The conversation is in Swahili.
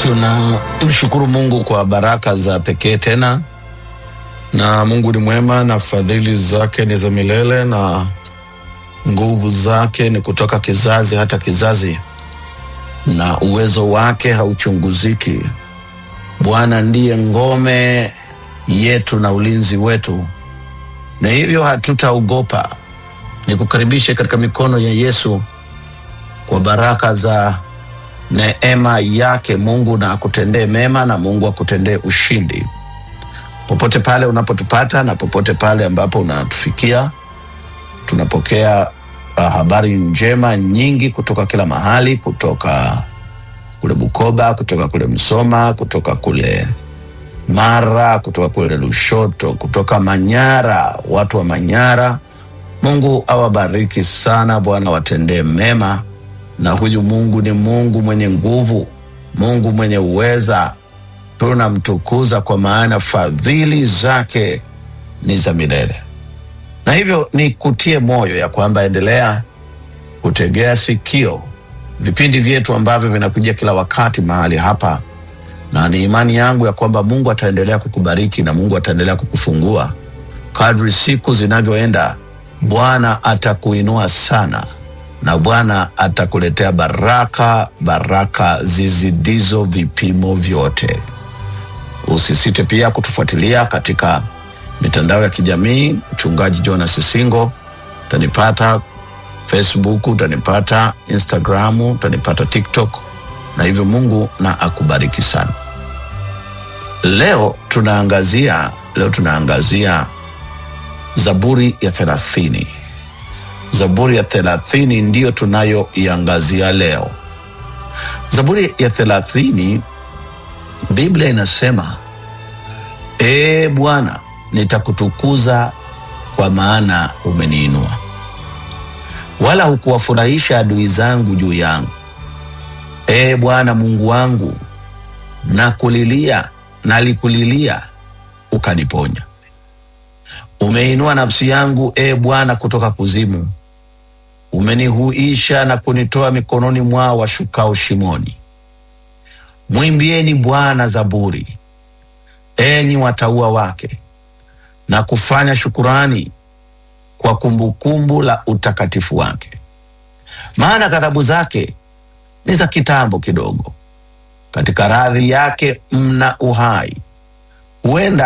Tunamshukuru Mungu kwa baraka za pekee tena, na Mungu ni mwema na fadhili zake ni za milele na nguvu zake ni kutoka kizazi hata kizazi, na uwezo wake hauchunguziki. Bwana ndiye ngome yetu na ulinzi wetu, na hivyo hatutaogopa. Nikukaribishe katika mikono ya Yesu kwa baraka za neema yake. Mungu na akutendee mema na Mungu akutendee ushindi popote pale unapotupata na popote pale ambapo unatufikia. Tunapokea uh, habari njema nyingi kutoka kila mahali, kutoka kule Bukoba, kutoka kule Msoma, kutoka kule Mara, kutoka kule Lushoto, kutoka Manyara, watu wa Manyara. Mungu awabariki sana, Bwana watendee mema na huyu Mungu ni Mungu mwenye nguvu, Mungu mwenye uweza. Tunamtukuza kwa maana fadhili zake ni za milele, na hivyo ni kutie moyo ya kwamba endelea kutegea sikio vipindi vyetu ambavyo vinakuja kila wakati mahali hapa, na ni imani yangu ya kwamba Mungu ataendelea kukubariki na Mungu ataendelea kukufungua kadri siku zinavyoenda. Bwana atakuinua sana na Bwana atakuletea baraka, baraka zizidizo vipimo vyote. Usisite pia kutufuatilia katika mitandao ya kijamii. Mchungaji Jonas Singo, utanipata Facebook, utanipata Instagram, utanipata TikTok, na hivyo Mungu na akubariki sana. Leo tunaangazia leo tunaangazia Zaburi ya thelathini. Zaburi ya thelathini ndiyo tunayoiangazia leo. Zaburi ya thelathini, Biblia inasema ee Bwana, nitakutukuza kwa maana umeniinua, wala hukuwafurahisha adui zangu juu yangu. Ee Bwana Mungu wangu, nakulilia, nalikulilia ukaniponya. Umeinua nafsi yangu, ee Bwana, kutoka kuzimu umenihuisha na kunitoa mikononi mwao washukao shimoni. Mwimbieni Bwana zaburi, enyi watauwa wake, na kufanya shukurani kwa kumbukumbu la utakatifu wake. Maana ghadhabu zake ni za kitambo kidogo, katika radhi yake mna uhai. Huenda